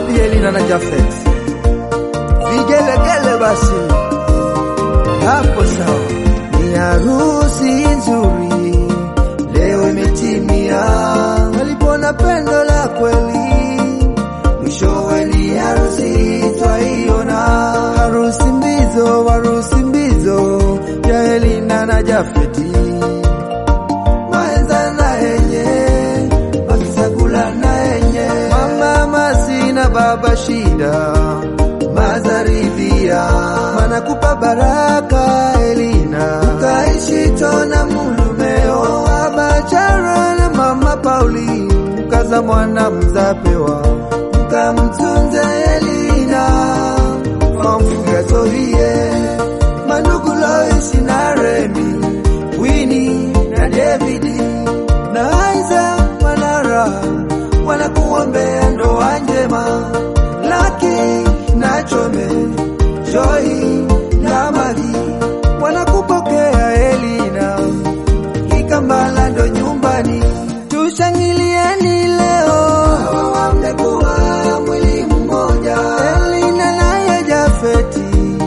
wapi Elina na Jafet? Vigelegele basi, hapo sawa. Ni harusi nzuri leo imetimia, walipona pendo la kweli, mwishowe ni harusi twaiona. Harusi mbizo, harusi mbizo ya Elina na Jafeti, maenza na yenye wakisakula na yenye mama masi na baba shida mazaridhia manakupa baraka Elina ukaishi tona mulumeo abachara na mama Pauli mkaza mwana mzapewa mkamtunze Elina famfugazorie mandugu Loisi na Remi Wini na Davidi na Aiza Manara wanakuombea ndoa njema Laki na Chome Joy na Magi wanakupokea Elina Kikambala ndo nyumbani tushangilieni leo hawa wamekuwa mwili mmoja Elina naye Jafeti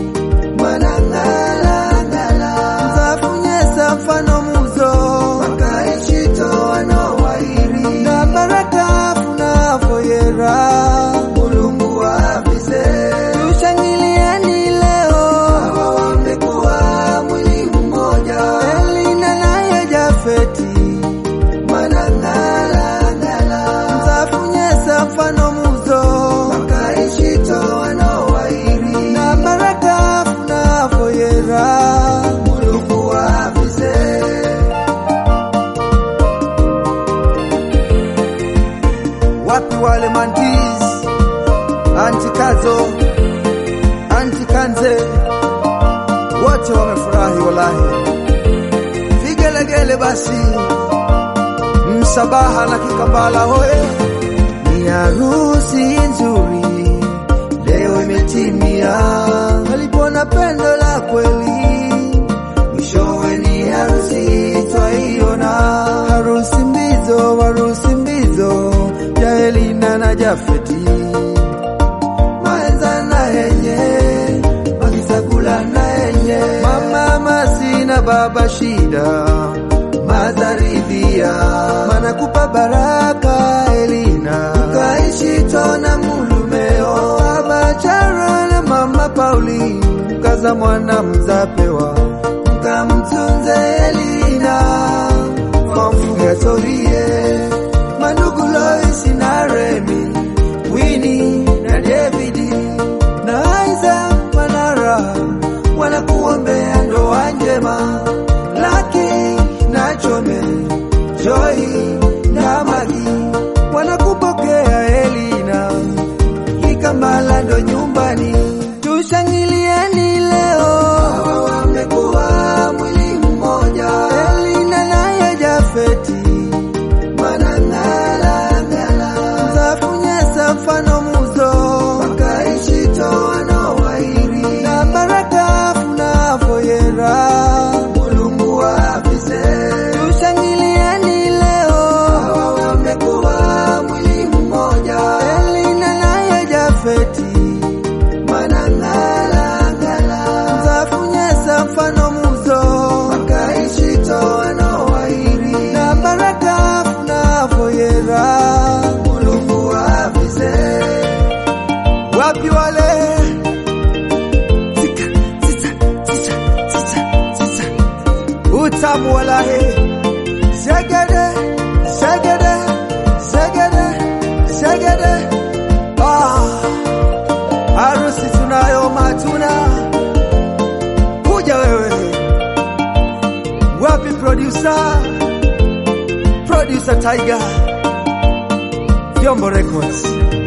mwanang'alang'ala mzafunyesa mfano muzo makaishi toano wairi na baraka funafoyera mulungu wavize tushangilieni leo hawa wamekuwa mwili mmoja Elina naye Jafeti mwanang'alang'ala mzafunyesa mfano muzo makaishi toano wairi na baraka funafoyera mulungu wavize wapi wale mantis antikazo antikanze wote wamefurahi walahi vigelegele basi msabaha na kikambala hoye ni harusi nzuri leo imetimia walipona pendo la kweli mwishowe ni harusi twaiona harusi mbizo harusi mbizo ya Elina na Jafeti maenza na yenye wakisakula na yenye mama masi na baba shida mazaridhia manakupa baraka Elina ukaishi tona mulumeo abachara na mama Pauli mkaza mwana mzapewa mkamtunze Elina famfugasorie mandugu Loisi na Remi Wini na Davidi na Aiza Manara wanakuombea ndoa njema Laki na Chome Joy na Magi wanakupokea Elina Kikambala ndo nyumbani tushangilieni leo hawa wamekuwa mwili mmoja Elina naye Jafeti mwanang'alang'ala mzafunyesa mfano muzo makaishi toano wairi na baraka funafoyera mulungu wavize tushangilieni leo hawa wamekuwa mwili mmoja Elina naye Jafeti mwanang'alang'ala mzafunyesa mfano muzo makaishi toano wairi na baraka funafoyera mulungu wavize wapi wale Tika, tita, tita, tita, tita. utamu walahe zegede zegede zegede zegede ah. harusi tunayo matuna kuja wewe wapi producer producer Tiger Vyombo Records